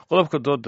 qodobka dooda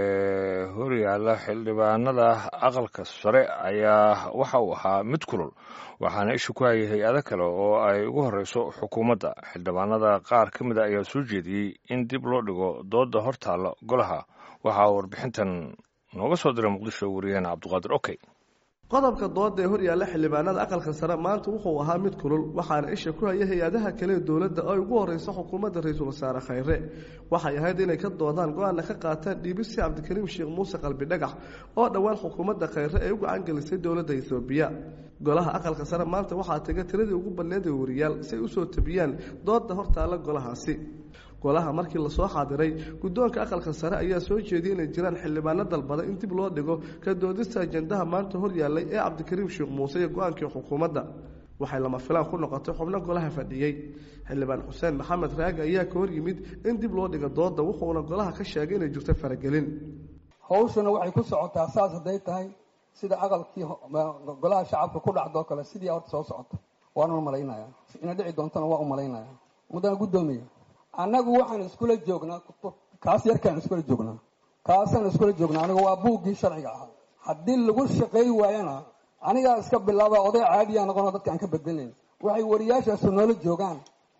ee horyaala xildhibaanada aqalka sare ayaa waxa uu ahaa mid kulul waxaana isha ku hayay hay-ado kale oo ay ugu horeyso xukuumadda xildhibaanada qaar ka mid a ayaa soo jeediyey in dib loo dhigo dooda hortaalla golaha waxaa warbixintan nooga soo diray muqdisho wariyaheena cabdiqaadir okey qodobka dooda ee horyaalla xildhibaanada aqalka sare maanta wuxuu ahaa mid kulul waxaana isha ku haya hay-adaha kale ee dowladda oo ay ugu horeyso xukuumadda ra-iisul wasaare khayre waxay ahayd inay ka doodaan go-aanna ka qaataan dhiibisi cabdikariim sheekh muuse qalbi dhagax oo dhowaan xukuumadda khayre ay u gacan gelisay dowladda etoobiya golaha aqalka sare maanta waxaa taga tiradii ugu badneed ee wariyaal si ay usoo tabiyaan dooda hortaalla golahaasi golaha markii lasoo xaadiray guddoonka aqalka sare ayaa soo jeediyey inay jiraan xildhibaano dalbada in dib loo dhigo ka doodista ajendaha maanta hor yaallay ee cabdikariim sheekh muuse iyo go-aankii xukuumadda waxay lama filaan ku noqotay xubno golaha fadhiyey xildhibaan xuseen maxamed raagi ayaa ka hor yimid in dib loo dhigo dooda wuxuuna golaha ka sheegay inay jirto faragelin hawshuna waxay ku socotaa saas hadday tahay sida aqalkii golaha shacabka ku dhacdoo kale sidii horta soo socota waana umalaynaya ina dhici doontana waa umalaynaya muddana guddoomiya annagu waxaan iskula joognaa kaas yarkaan iskula joognaa kaasaan iskula joognaa aniga waa buuggii sharciga ahaa haddii lagu shaqay waayana anigaa iska bilaaba oday caadiyaa noqonoo dadka aan ka bedelnayn waxay wariyaashaasu noola joogaan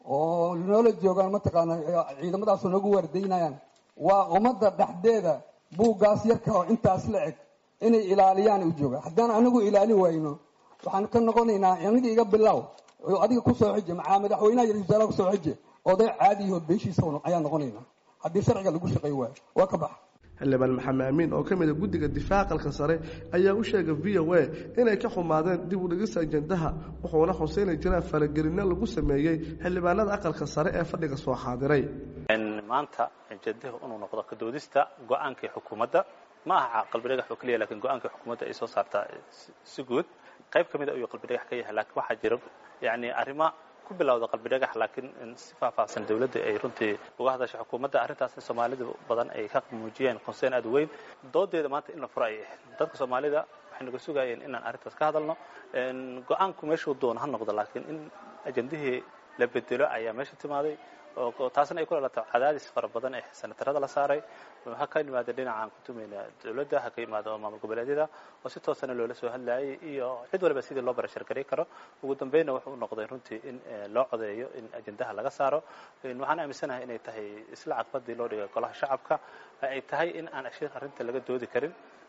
oo noola joogaan mataqaana ciidamadaasu noogu waardaynayaan waa ummadda dhexdeeda buuggaas yarka oo intaas la eg inay ilaaliyaan u jooga haddaan anigu ilaali wayno waxaan ka noqonaynaa aniga iga bilow adiga kusoo xije macaa madaxweynaha iyo wasaaraha kusoo xije oday caadiyaho beeshiisa ayaa noqonayna haddii sharciga lagu shaqay waayo waa ka baxa xildhibaan maxamed amiin oo ka mid a guddiga difaaca aqalka sare ayaa u sheegay v o a inay ka xumaadeen dib u dhigista ajendaha wuxuuna xusay inay jiraan faragelinno lagu sameeyey xildhibaanada aqalka sare ee fadhiga soo xaadiray maanta ajendaha inuu noqdo ka doodista go-aankii xukuumadda ma aha qalbi dhagax oo keliya lakiin go-aankii xukuumadda ay soo saartaa si guud qayb ka mid a ayuu qalbi dhagax ka yahay laakiin waxaa jira yani arrimo ku bilowda qalbi dhagax laakiin si faahfaahsan dawladda ay runtii uga hadashay xukuumadda arrintaasna soomaalida badan ay ka muujiyeen concern aad weyn doodeeda maanta in la furo ay ahayd dadka soomaalida waxay naga sugayeen inaan arrintaas ka hadalno go-aanku meeshuu doono ha noqdo laakiin in ajendihii la bedelo ayaa meesha timaaday oo taasna ay ku dhalato cadaadis fara badan ee sanatarada la saaray ha ka yimaado dhinacaan kutumayna dawladda ha ka yimaado maamul goboleedyada oo si toosana loola soo hadlayay iyo cid waliba sidii loo barashargari karo ugu dambeynna wuxuu noqday runtii in loo codeeyo in ajendaha laga saaro waxaan aaminsanahay inay tahay isla caqbadii loo dhigay golaha shacabka ay tahay in aan ashir arrinta laga doodi karin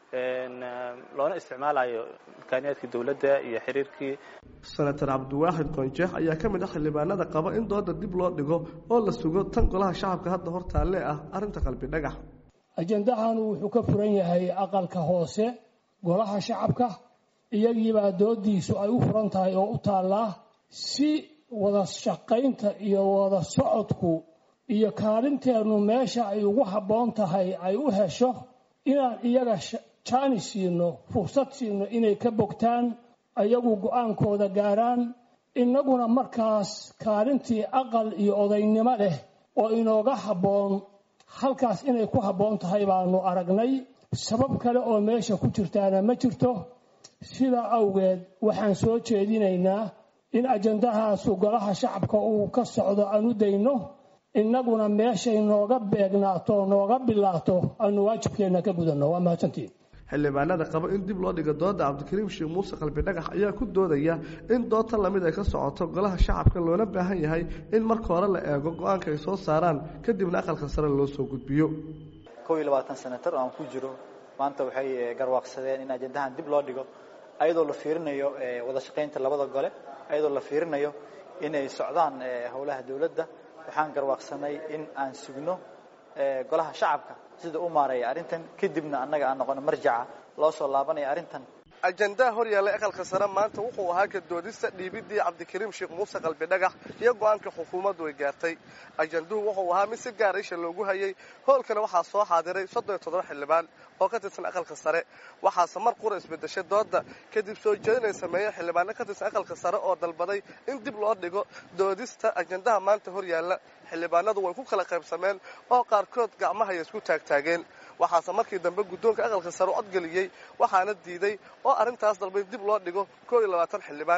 loona isticmaalayo imkaaniyaadkii dawladda iyo xiriirkii senator cabdiwaaxid qoonjeex ayaa ka mid ah xildhibaanada qaba in dooda dib loo dhigo oo la sugo tan golaha shacabka hadda hortaalle ah arrinta qalbi dhagax ajendahan wuxuu ka furan yahay aqalka hoose golaha shacabka iyagiibaa doodiisu ay u furan tahay oo u taallaa si wada shaqaynta iyo wada socodku iyo kaalinteennu meesha ay ugu habboon tahay ay u hesho inaan iyaga jaani siino fursad siino inay ka bogtaan ayagu go-aankooda gaaraan innaguna markaas kaalintii aqal iyo odaynimo leh oo inooga habboon halkaas inay ku habboon tahay baanu aragnay sabab kale oo meesha ku jirtaana ma jirto sidaa awgeed waxaan soo jeedinaynaa in ajendahaasu golaha shacabka uu ka socdo aan u dayno innaguna meeshay nooga beegnaato nooga bilaato aanu waajibkeenna ka gudanno waa mahadsantiin xildhibaanada qaba in dib loo dhigo dooda cabdikariim sheekh muuse qalbi dhagax ayaa ku doodaya in dood tan lamid ay ka socoto golaha shacabka loona baahan yahay in marka hore la eego go-aanka ay soo saaraan kadibna aqalka sare loo soo gudbiyo kow iyo labaatan senatar oo aan ku jiro maanta waxay garwaaqsadeen in ajendahan dib loo dhigo ayadoo la fiirinayo wada shaqaynta labada gole ayadoo la fiirinayo inay socdaan howlaha dawladda waxaan garwaaqsanay in aan sugno golaha shacabka sida u maareeya arrintan kadibna annaga aan noqono marjaca loo soo laabanaya arrintan ajendaha hor yaallay aqalka sare maanta wuxuu ahaa ka doodista dhiibidii cabdikariim sheekh muuse qalbi dhagax iyo go-aanka xukuumaddu ay gaartay ajenduhu wuxuu ahaa mid si gaar isha loogu hayay hoolkana waxaa soo xaadiray soddon iyo toddoba xildhibaan oo ka tirsan aqalka sare waxaase mar qura isbedeshay dooda kadib soo jeedin ay sameeyeen xildhibaano ka tirsan aqalka sare oo dalbaday in dib loo dhigo doodista ajendaha maanta hor yaalla xildhibaanadu way ku kala qaybsameen oo qaarkood gacmahaya isku taagtaageen waxaase markii dambe guddoonka aqalka sare u codgeliyey waxaana diiday oo arrintaas dalbay dib loo dhigo koo iyo labaatan xildhibaan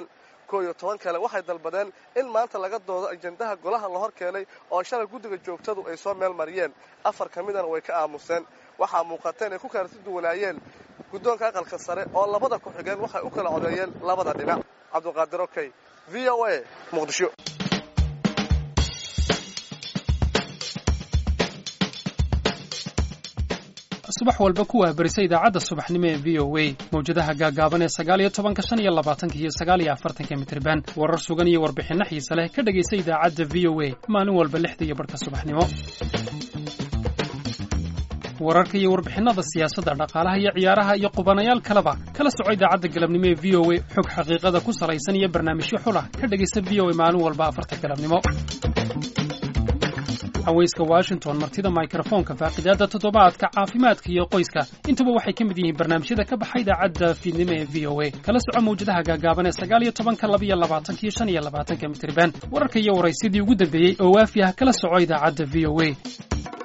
koo iyo toban kale waxay dalbadeen in maanta laga doodo ajendaha golaha la hor keenay oo shalay guddiga joogtadu ay soo meel mariyeen afar ka midana way ka aamuseen waxaa muuqata inay ku kala si duwanaayeen guddoonka aqalka sare oo labada ku xigeen waxay u kala codeeyeen labada dhinac cabdulqaadir okey v o a muqdisho subax walba kuwaa berisa idaacadda subaxnimo ee v o a mawjadaha gaagaaban ee sagaal iyo tobanka shan iyo labaatanka iyo sagaal iyo afartanka mitriban warar sugan iyo warbixinno xiise leh ka dhegaysa idaacadda v o a maalin walba lixda iyo barhka subaxnimo wararka iyo warbixinnada siyaasadda dhaqaalaha iyo ciyaaraha iyo qubanayaal kaleba kala soco idaacadda galabnimo ee v o a xog xaqiiqada ku salaysan iyo barnaamijyo xulah ka dhegaysa v o a maalin walba afarta galabnimo haweyska washington martida mikrofoonka faaqidaadda toddobaadka caafimaadka iyo qoyska intuba waxay ka mid yihiin barnaamijyada ka baxa idaacadda fiidnimo ee v o a kala soco mawjadaha gaagaaban ee sagaal iyo tobanka laba iyo labaatanka iyo shan iyo labaatanka mitriban wararka iyo waraysyadii ugu dambeeyey oo waafi ah kala soco idaacadda v o a